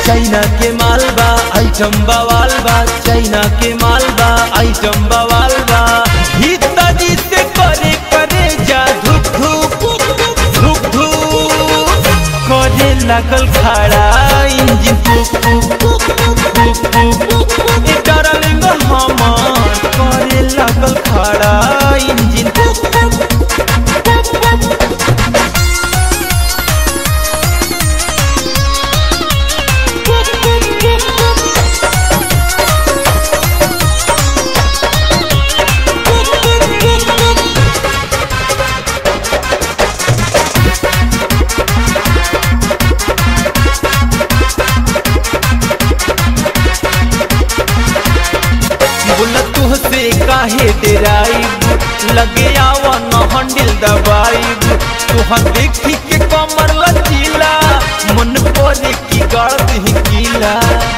China के मालबा item बवाल बा चाइना के मालबा आइटम बवाल बा भीतरी से करे करे जा धुक धुक धुक धुक करे लागल खड़ा इंजन फुक फुक फुक फुक ए डार्लिंग हमार करे लागल खड़ा इंजन फुक बोला तुहसे काहे डेराइब लगे आवा न हंडिल दबाइब तुहा देखी के कमर लचीला मन पड़े की गर्द ही कीला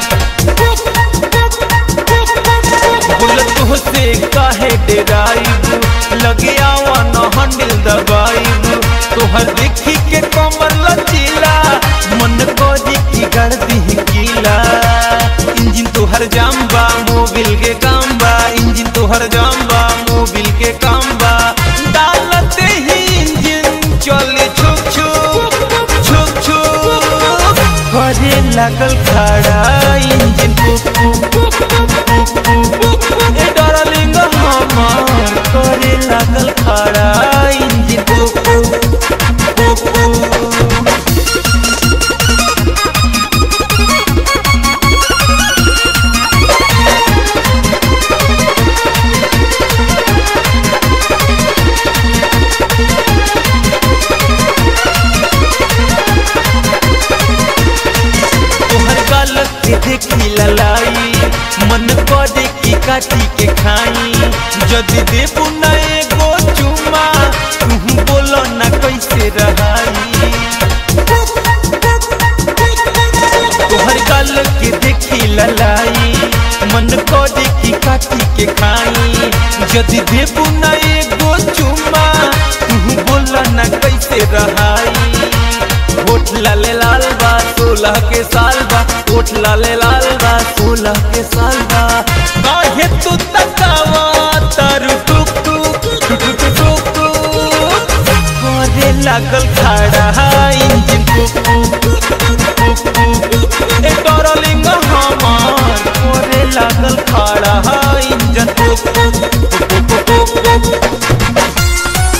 बोला तुहसे काहे डेराइब लगे आवा न हंडिल दबाइब तुहर देखी के कमर लचीला मन पड़े की गर्द ही कीला इंजन तोहर जाम्बा मोबिल के काम बा इंजन तोहर जाम्बा मोबिल के काम बा डालते ही इंजन चले छुक छुक छुक छुक करे लागल खड़ा इंजन फुक फुक फुक फुक ए डार्लिंग हमार करे लागल खड़ा इंजन फुक फुक फुक फुक तोहर गलत के देखी ललाई मन करे की काटी के खाई जदि देबू न एगो चुमा तू बोलो न कैसे रहाई तोहर गलत के देखी ललाई मन करे की काटी के खाई जदि देबू न एगो चुमा तू बोलो न कैसे रहाई होठ लाले लाल बा सोलह के साल बा होठ लाले लाल बा सोलह के साल बा काहे तू तकावा तारू टुक टुक टुक टुक टुक टुक करे लागल खड़ा इंजन टुक टुक टुक टुक ए डार्लिंग हमार करे लागल खड़ा इंजन टुक टुक टुक टुक टुक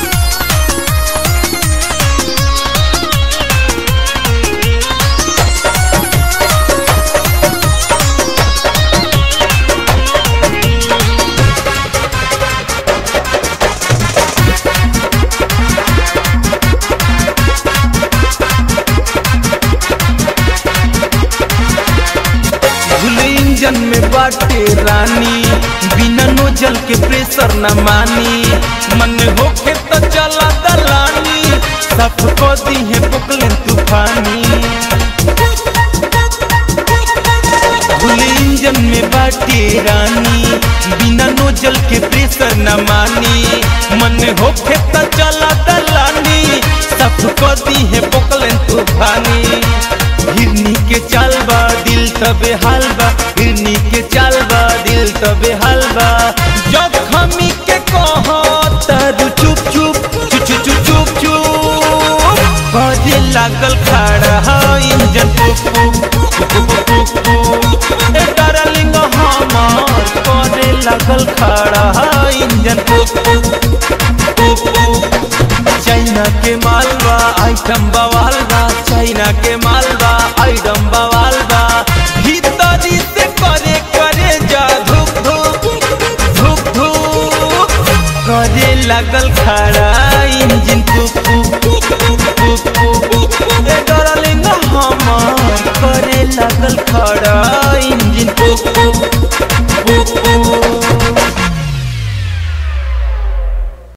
भूल इंजन में बाटे रानी बिना नोजल के प्रेशर न मानी मन होके तो चला दलानी सब को दी है पुकले तूफानी भूल इंजन में बाटे रानी बिना नोजल के प्रेशर न मानी मन होके तो चला दलानी सब को दी है पुकले तूफानी हिरनी के चाल बा दिल तबे हाल बा हिरनी के चाल बा दिल तबे हाल बा जखमी के कह तरु चुप चुप चुप चुप चुप चुप चुप बजे लागल खड़ा इंजन पुक पुक पुक पुक पुक ए डार्लिंग हमार करे लागल खड़ा इंजन पुक पुक पुक पुक चाइना के मालवा आइटम बवाल बा चाइना के मालवा आइटम बवाल बा भीतरी से करे करे जा धुक धुक धुक धुक करे लागल खड़ा इंजन फुक फुक फुक फुक ए डार्लिंग हमार करे लागल खड़ा इंजन फुक फुक